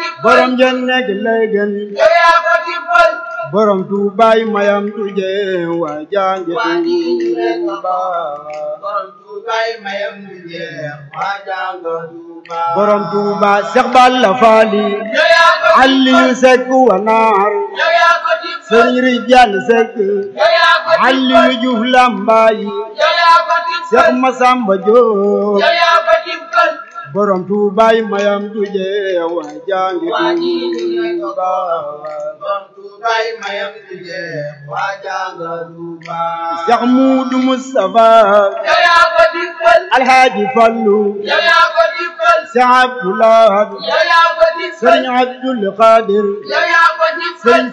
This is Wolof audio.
tibbal borom jenne gi lay gën yow yaa ko tibbal borom tuubaay mayam tuje waa jange waa ji rek tuuba borom tuubaay mayam du jeex waa jànga tuuba borom tuuba Seex Balla Faali yow yaa ko Aliyu Sekk wa naar yow yaa ko tibbal Sëriñ Rijal Sekk yow yaa ko tibbal Aliyu Juuf Lambaay yow yaa ko Seex tibbal Masamba Jóob yow yaa ko tibbal borom tuubaay mayam tuje waa jange waa ji rek tuuba borom tuubaay mayam du jeex waa jànga tuuba Seex Muudu Mustafa yow yaa ko tibbal Alhaaji Fallu yow yaa ko tibbal Seex Abdulaay yow yaa ko tibbal Sëriñ Abdul Qadir yow yaa ko tibbal Sëriñ